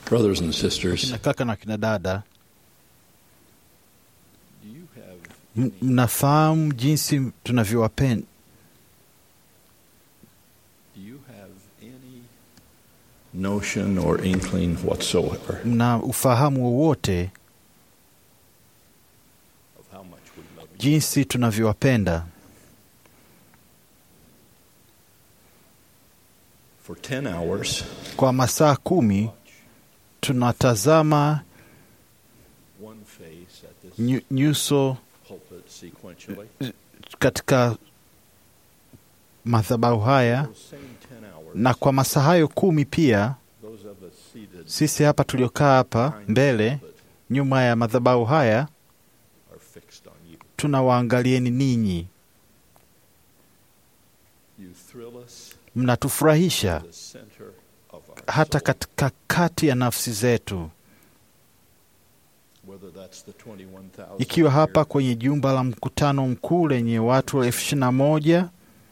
Brothers and sisters, kina kaka na kina dada, do you have m- mnafahamu jinsi tunavyowapenda do you have any notion or inkling whatsoever mna ufahamu wowote of how much we love you? jinsi tunavyowapenda For ten hours, kwa masaa kumi tunatazama one face at this nyu- nyuso pulpit sequentially. katika madhabahu haya Those same ten hours, na kwa masaa hayo kumi pia those of us seated sisi hapa tuliokaa hapa behind the mbele pulpit nyuma ya madhabahu haya are fixed on you. tunawaangalieni ninyi You thrill us mnatufurahisha to the center of our hata soul. katika kati ya nafsi zetu Whether that's the 21,000 ikiwa hapa here kwenye jumba la mkutano mkuu lenye watu elfu ishirini na moja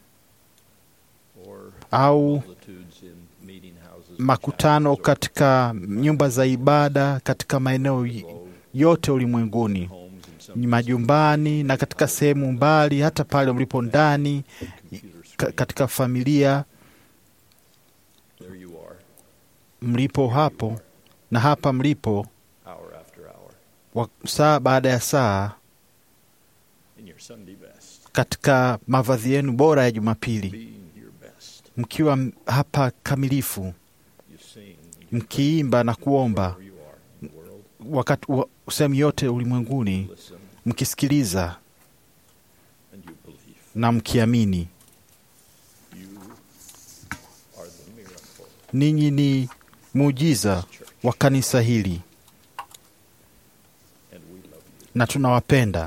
or au multitudes in meeting houses and makutano chapels or katika nyumba za ibada katika maeneo y- below yote ulimwenguni homes in some ni majumbani na katika sehemu mbali hata pale mlipo ndani computer ka, screen. katika familia There you are, mlipo hapo na hapa mlipo hour after hour, wa, saa baada ya saa in your Sunday best, katika mavazi yenu bora ya Jumapili being your best. mkiwa m- hapa kamilifu You sing, you mkiimba na kuomba wherever you are in the world, wakati wa sehemu yote ulimwenguni listen mkisikiliza and you believe. na mkiamini. You are the miracle Ninyi ni muujiza of this church, wa kanisa hili and we love you. na tunawapenda.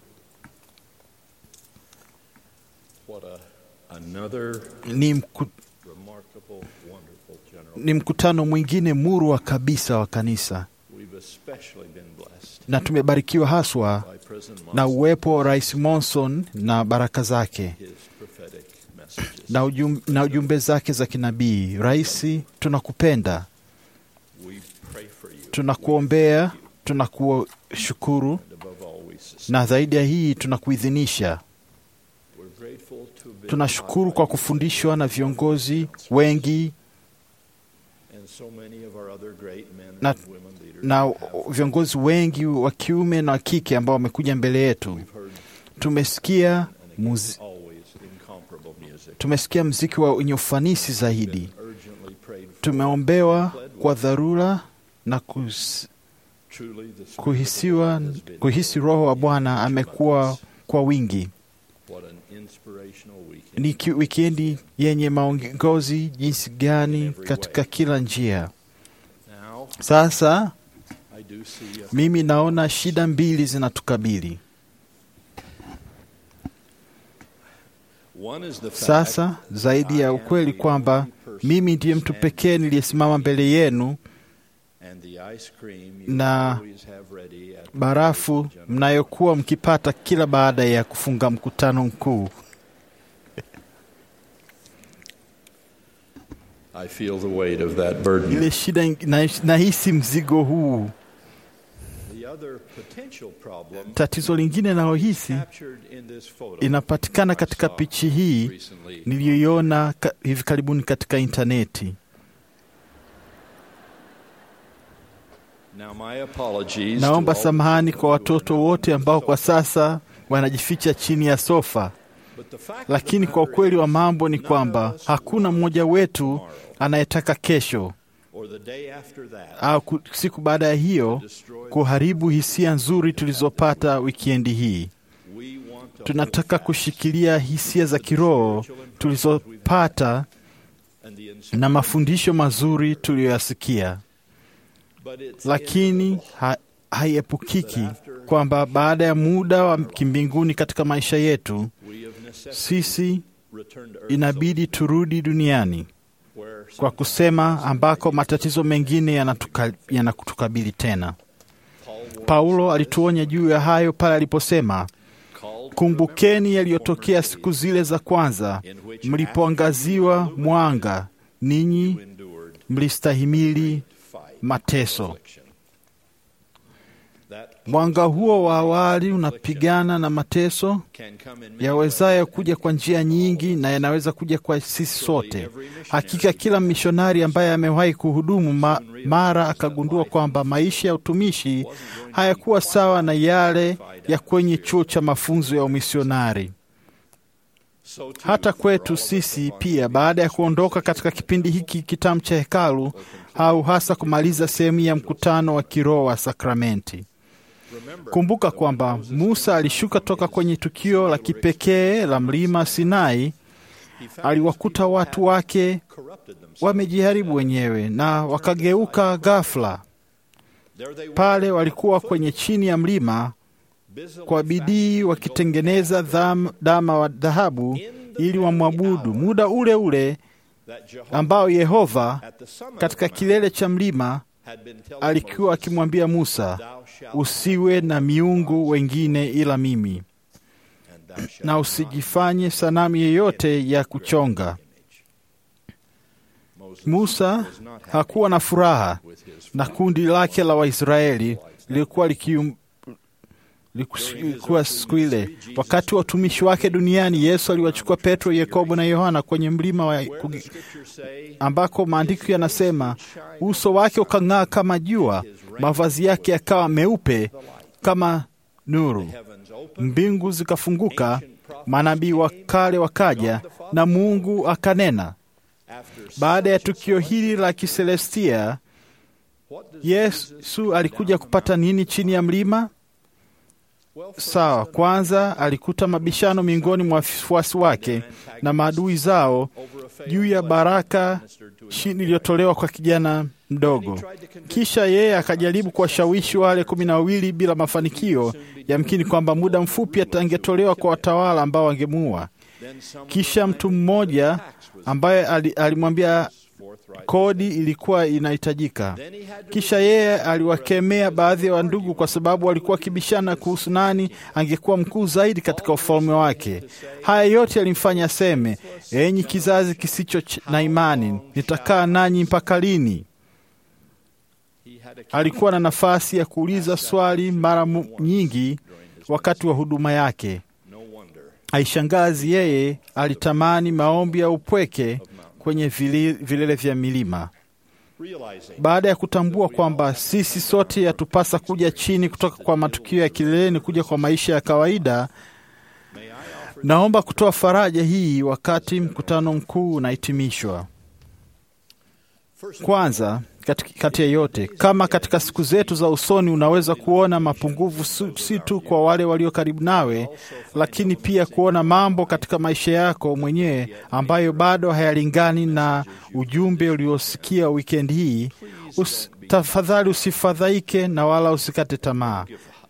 What a another Ni, mku, remarkable, wonderful general. ni mkutano mwingine murwa kabisa wa kanisa We've especially been blessed na tumebarikiwa haswa by President na Monson, uwepo wa Rais Monson na baraka zake his prophetic messages. na, ujum, na ujumbe zake za kinabii. Rais, tunakupenda, we pray for you. tunakuombea, tunakushukuru And above all, we sustain. na zaidi ya hii tunakuidhinisha. We're grateful to have been Tunashukuru taught kwa by kufundishwa na you viongozi wengi and so many of our other great men Na- and women leaders na have- viongozi wengi wa kiume na wa kike ambao wamekuja mbele yetu. we've heard Tumesikia and again, muzi, always incomparable music. tumesikia mziki wa wenye ufanisi zaidi. Been urgently prayed for. Tumeombewa kwa dharura na kus, Truly, the Spirit of the kuhisiwa, Lord has been kuhisi here Roho wa in Bwana each one of amekuwa us. kwa wingi. What an inspirational weekend. Ni ki- wikendi yenye maongozi jinsi gani katika kila njia. Now, Sasa I do see a mimi naona shida mbili zinatukabili. One is the fact Sasa zaidi ya ukweli kwamba mimi ndiye mtu pekee niliyesimama mbele yenu, and the ice cream you na always have ready at the barafu general mnayokuwa mkipata kila baada ya kufunga mkutano mkuu. I feel the weight of that burden. Ile shida, ing- na- nahisi mzigo huu. The other potential problem Tatizo lingine nalohisi captured in this photo inapatikana katika pichi hii recently. niliyoiona ka, hivi karibuni katika intaneti. Now my apologies Naomba to all samahani the kwa children who watoto are now wote on the ambao kwa sofa. sasa wanajificha chini ya sofa, But the fact of lakini the kwa matter ukweli wa is, mambo ni none kwamba of us hakuna want mmoja wetu tomorrow anayetaka kesho or the day after that au ku- siku baada ya hiyo destroy kuharibu hisia nzuri tulizopata wikendi hii. We want to Tunataka hold fast kushikilia hisia za kiroho tulizopata and the na mafundisho mazuri tuliyoyasikia, But it's lakini inevitable ha, haiepukiki kwamba baada ya muda wa kimbinguni katika maisha yetu, we of necessity sisi return to earth inabidi turudi duniani where kwa kusema ambako matatizo mengine yanatuka- yanatukabili tena. Paul warns Paulo us, alituonya juu ya hayo pale aliposema, called to kumbukeni remember the yaliyotokea former siku days zile za kwanza in which mlipoangaziwa after you mwanga, ninyi endured mlistahimili fight mateso. Mwanga huo wa awali unapigana na mateso yawezayo kuja kwa njia nyingi na yanaweza kuja kwa sisi sote. Hakika kila mishonari ambaye amewahi kuhudumu ma, mara akagundua kwamba maisha ya utumishi hayakuwa sawa na yale ya kwenye chuo cha mafunzo ya umisionari. Hata kwetu sisi pia, baada ya kuondoka katika kipindi hiki kitamu cha hekalu au hasa kumaliza sehemu ya mkutano wa kiroho wa sakramenti. Kumbuka kwamba Musa alishuka toka kwenye tukio la kipekee la mlima Sinai. Aliwakuta watu wake wamejiharibu wenyewe na wakageuka ghafla. Pale walikuwa kwenye chini ya mlima kwa bidii wakitengeneza dham, dama wa dhahabu ili wamwabudu, muda ule ule ambao Yehova katika kilele cha mlima alikuwa akimwambia Musa, usiwe na miungu wengine ila mimi, na usijifanye sanamu yeyote ya kuchonga. Musa hakuwa na furaha na kundi lake la Waisraeli lilikuwa likium likuwa siku ile wakati wa utumishi wake duniani. Yesu aliwachukua Petro, Yakobo na Yohana kwenye mlima wa ambako maandiko yanasema uso wake ukang'aa kama jua, mavazi yake yakawa meupe kama nuru. Mbingu zikafunguka, manabii wa kale wakaja, na Mungu akanena. Baada ya tukio hili la kiselestia, Yesu alikuja kupata nini chini ya mlima? Sawa, kwanza alikuta mabishano miongoni mwa wafuasi wake na maadui zao juu ya baraka chini iliyotolewa kwa kijana mdogo. Kisha yeye akajaribu kuwashawishi wale kumi na wawili bila mafanikio, yamkini kwamba muda mfupi atangetolewa kwa watawala ambao wangemuua. Kisha mtu mmoja ambaye alimwambia kodi ilikuwa inahitajika. Kisha yeye aliwakemea baadhi ya wandugu kwa sababu walikuwa wakibishana kuhusu nani angekuwa mkuu zaidi katika ufalme wake. Haya yote yalimfanya aseme, enyi kizazi kisicho na imani, nitakaa nanyi mpaka lini? Alikuwa na nafasi ya kuuliza swali mara nyingi wakati wa huduma yake. Haishangazi yeye alitamani maombi ya upweke kwenye vilele vya milima. Baada ya kutambua kwamba sisi sote yatupasa kuja chini kutoka kwa matukio ya kileleni kuja kwa maisha ya kawaida, naomba kutoa faraja hii wakati mkutano mkuu unahitimishwa. Kwanza, kati ya yote, kama katika siku zetu za usoni unaweza kuona mapungufu si tu kwa wale walio karibu nawe, lakini pia kuona mambo katika maisha yako mwenyewe ambayo bado hayalingani na ujumbe uliosikia wikendi hii, us, tafadhali usifadhaike na wala usikate tamaa.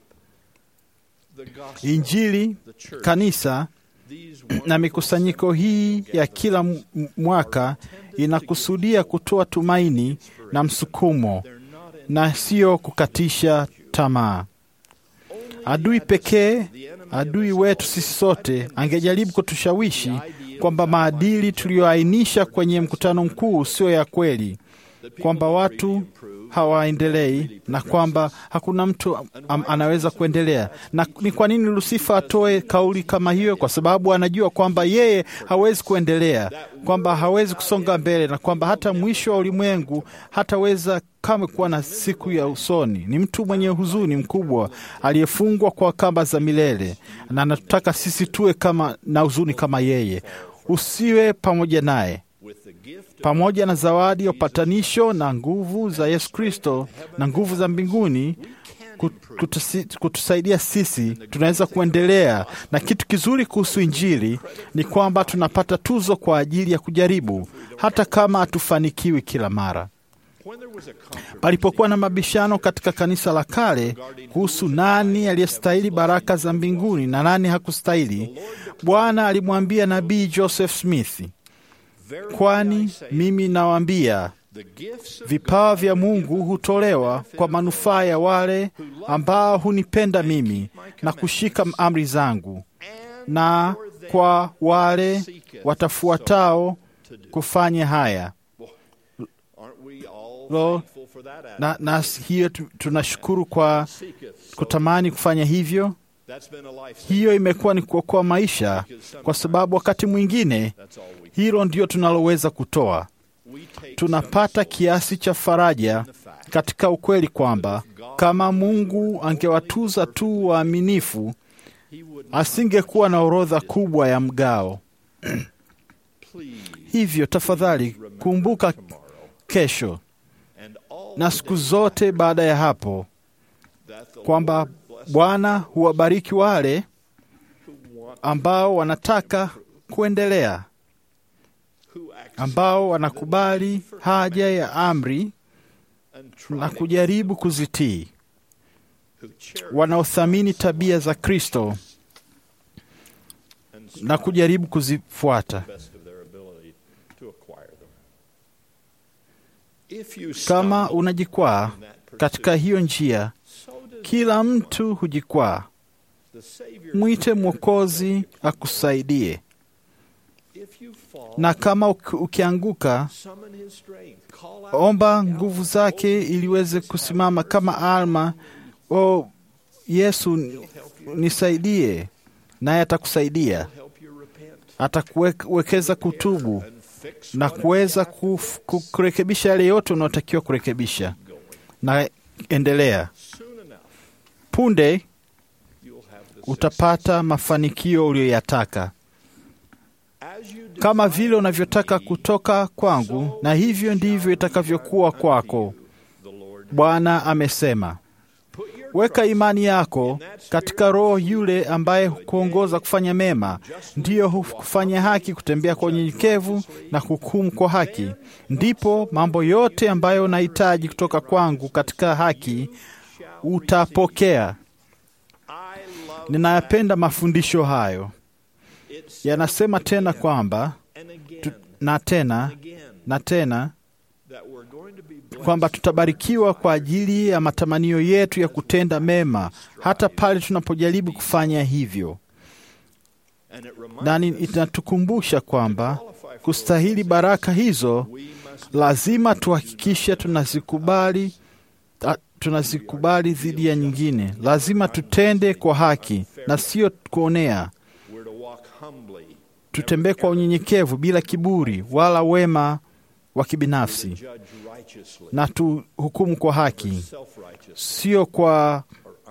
Injili, kanisa na mikusanyiko hii ya kila mwaka inakusudia kutoa tumaini na msukumo na sio kukatisha tamaa. Adui pekee, adui wetu sisi sote, angejaribu kutushawishi kwamba maadili tuliyoainisha kwenye mkutano mkuu sio ya kweli, kwamba watu hawaendelei na kwamba hakuna mtu am, anaweza kuendelea. Na ni kwa nini Lusifa atoe kauli kama hiyo? Kwa sababu anajua kwamba yeye hawezi kuendelea, kwamba hawezi kusonga mbele, na kwamba hata mwisho wa ulimwengu hataweza kamwe kuwa na siku ya usoni. Ni mtu mwenye huzuni mkubwa aliyefungwa kwa kamba za milele, na anatutaka sisi tuwe kama na huzuni kama yeye. Usiwe pamoja naye pamoja na zawadi ya upatanisho na nguvu za Yesu Kristo na nguvu za mbinguni kutusi, kutusaidia sisi, tunaweza kuendelea. Na kitu kizuri kuhusu Injili ni kwamba tunapata tuzo kwa ajili ya kujaribu, hata kama hatufanikiwi kila mara. Palipokuwa na mabishano katika kanisa la kale kuhusu nani aliyestahili baraka za mbinguni na nani hakustahili, Bwana alimwambia nabii Joseph Smith, Kwani mimi nawaambia, vipawa vya Mungu hutolewa kwa manufaa ya wale ambao hunipenda mimi na kushika amri zangu, na kwa wale watafuatao kufanya haya. Lo, na, na hiyo tunashukuru kwa kutamani kufanya hivyo. Hiyo imekuwa ni kuokoa maisha, kwa sababu wakati mwingine hilo ndio tunaloweza kutoa. Tunapata kiasi cha faraja katika ukweli kwamba kama Mungu angewatuza tu waaminifu, asingekuwa na orodha kubwa ya mgao. Hivyo tafadhali kumbuka kesho na siku zote baada ya hapo kwamba Bwana huwabariki wale ambao wanataka kuendelea, ambao wanakubali haja ya amri na kujaribu kuzitii, wanaothamini tabia za Kristo na kujaribu kuzifuata. Kama unajikwaa katika hiyo njia, kila mtu hujikwaa. Mwite Mwokozi akusaidie, na kama ukianguka, omba nguvu zake ili uweze kusimama kama Alma. O Yesu, nisaidie, naye atakusaidia, atakuwekeza kutubu na kuweza kurekebisha yale yote unaotakiwa kurekebisha. Na endelea, punde utapata mafanikio uliyoyataka, kama vile unavyotaka kutoka kwangu, na hivyo ndivyo itakavyokuwa kwako, Bwana amesema. Weka imani yako katika Roho yule ambaye hukuongoza kufanya mema, ndiyo hufanya haki, kutembea kwa unyenyekevu na kuhukumu kwa haki. Ndipo mambo yote ambayo unahitaji kutoka kwangu katika haki utapokea. Ninayapenda mafundisho hayo. Yanasema tena kwamba tu, na tena na tena kwamba tutabarikiwa kwa ajili ya matamanio yetu ya kutenda mema hata pale tunapojaribu kufanya hivyo, na inatukumbusha kwamba kustahili baraka hizo lazima tuhakikishe tunazikubali, tunazikubali dhidi ya nyingine. Lazima tutende kwa haki na sio kuonea. Tutembee kwa unyenyekevu bila kiburi wala wema wa kibinafsi na tuhukumu kwa haki, sio kwa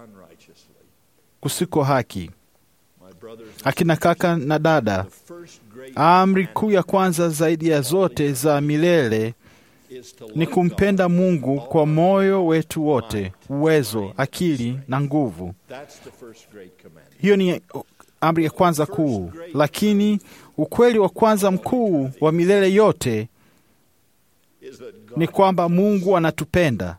kusiko haki. Akina kaka na dada, amri kuu ya kwanza zaidi ya zote za milele ni kumpenda Mungu kwa moyo wetu wote, uwezo, akili na nguvu. Hiyo ni amri ya kwanza kuu, lakini ukweli wa kwanza mkuu wa milele yote ni kwamba Mungu anatupenda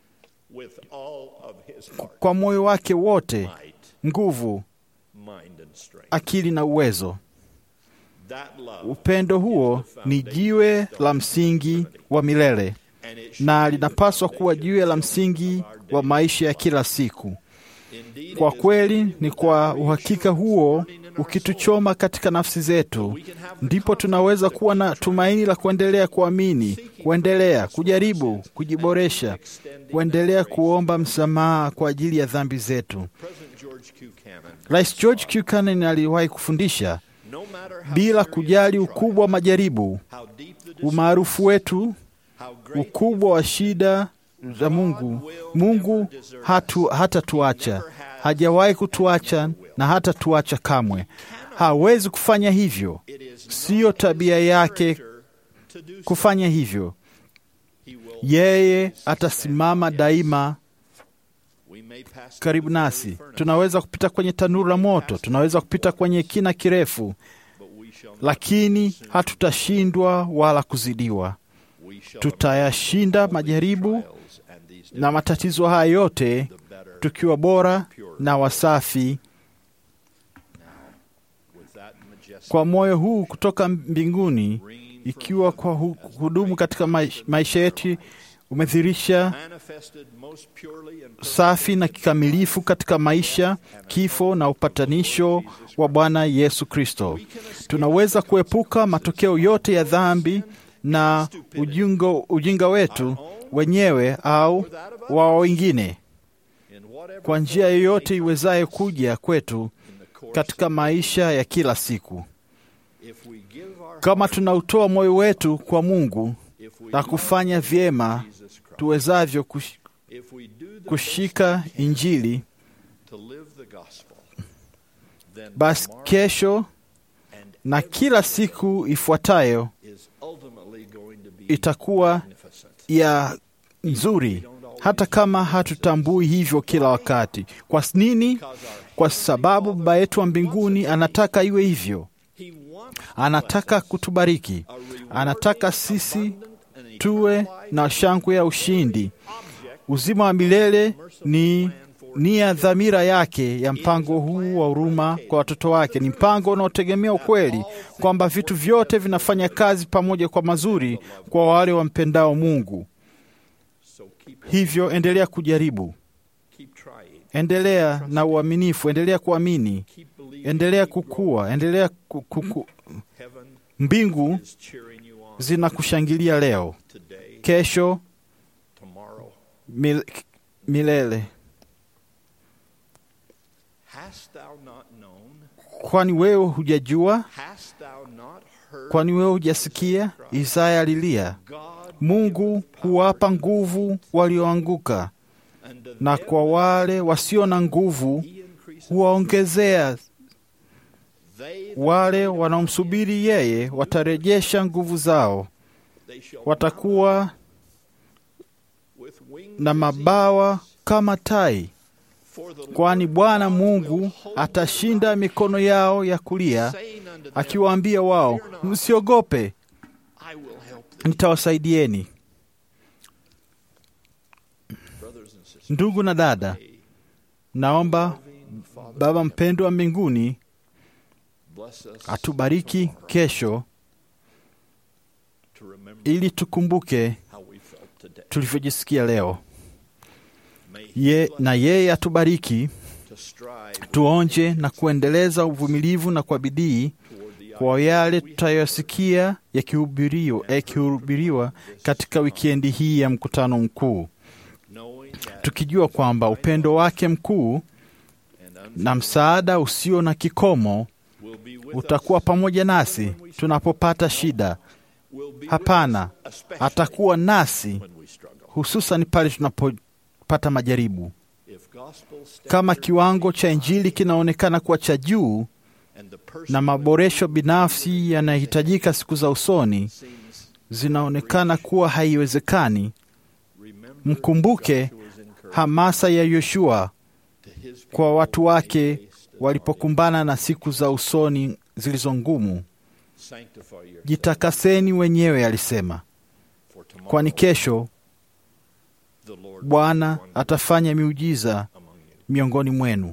kwa moyo wake wote, nguvu, akili na uwezo. Upendo huo ni jiwe la msingi wa milele na linapaswa kuwa jiwe la msingi wa maisha ya kila siku. Kwa kweli, ni kwa uhakika huo ukituchoma katika nafsi zetu, ndipo tunaweza kuwa na tumaini la kuendelea kuamini, kuendelea kujaribu, kujiboresha, kuendelea kuomba msamaha kwa ajili ya dhambi zetu. Rais George Buchanan aliwahi kufundisha, bila kujali ukubwa wa majaribu, umaarufu wetu, ukubwa wa shida za Mungu, Mungu hatu hatatuacha, hajawahi kutuacha na hata tuacha kamwe. Hawezi kufanya hivyo, siyo tabia yake kufanya hivyo. Yeye atasimama daima karibu nasi. Tunaweza kupita kwenye tanuru la moto, tunaweza kupita kwenye kina kirefu, lakini hatutashindwa wala kuzidiwa. Tutayashinda majaribu na matatizo haya yote tukiwa bora na wasafi kwa moyo huu kutoka mbinguni, ikiwa kwa hudumu katika maisha yetu umedhirisha safi na kikamilifu katika maisha, kifo na upatanisho wa Bwana Yesu Kristo. Tunaweza kuepuka matokeo yote ya dhambi na ujingo, ujinga wetu wenyewe au wa wengine, kwa njia yoyote iwezaye kuja kwetu katika maisha ya kila siku. Kama tunautoa moyo wetu kwa Mungu na kufanya vyema tuwezavyo kush, kushika Injili, basi kesho na kila siku ifuatayo itakuwa ya nzuri, hata kama hatutambui hivyo kila wakati. Kwa nini? Kwa sababu Baba yetu wa mbinguni anataka iwe hivyo. Anataka kutubariki, anataka sisi tuwe na shangwe ya ushindi. Uzima wa milele ni nia dhamira yake ya mpango huu wa huruma kwa watoto wake. Ni mpango unaotegemea ukweli kwamba vitu vyote vinafanya kazi pamoja kwa mazuri kwa wale wampendao Mungu. Hivyo endelea kujaribu, endelea na uaminifu, endelea kuamini, endelea kukua, endelea kuku. Mbingu zinakushangilia leo, kesho, mil, milele. Kwani wewe hujajua? Kwani wewe hujasikia? Isaya alilia, Mungu huwapa nguvu walioanguka, na kwa wale wasio na nguvu huwaongezea. Wale wanaomsubiri yeye watarejesha nguvu zao, watakuwa na mabawa kama tai kwani Bwana Mungu atashinda mikono yao ya kulia, akiwaambia wao, msiogope, nitawasaidieni. Ndugu na dada, naomba Baba mpendwa wa mbinguni atubariki kesho, ili tukumbuke tulivyojisikia leo ye, na yeye atubariki tuonje na kuendeleza uvumilivu na kwa bidii kwa yale tutayosikia yakihubiriwa katika wikendi hii ya mkutano mkuu, tukijua kwamba upendo wake mkuu na msaada usio na kikomo utakuwa pamoja nasi tunapopata shida. Hapana, atakuwa nasi hususan pale tunapopata majaribu. Kama kiwango cha Injili kinaonekana kuwa cha juu na maboresho binafsi yanayohitajika siku za usoni zinaonekana kuwa haiwezekani, mkumbuke hamasa ya Yoshua kwa watu wake walipokumbana na siku za usoni zilizo ngumu. Jitakaseni wenyewe, alisema, kwani kesho Bwana atafanya miujiza miongoni mwenu.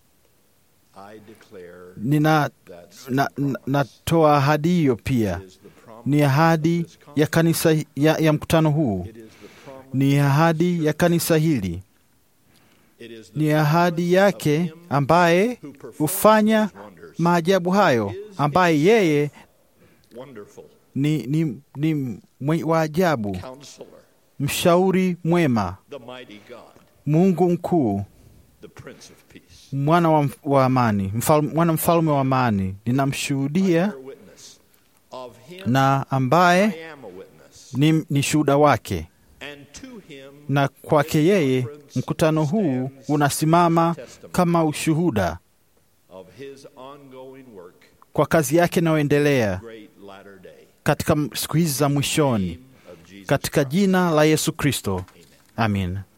Nina na, na, natoa ahadi hiyo pia. Ni ahadi ya kanisa ya, ya mkutano huu, ni ahadi ya kanisa hili, ni ahadi yake ambaye hufanya maajabu hayo, ambaye yeye ni, ni, ni wa ajabu, mshauri mwema, Mungu mkuu, mwana wa, wa amani, mfal, mwana mfalme wa amani. Ninamshuhudia na ambaye ni, ni shuhuda wake, na kwake yeye mkutano huu unasimama kama ushuhuda kwa kazi yake inayoendelea katika siku hizi za mwishoni, katika jina la Yesu Kristo, amin.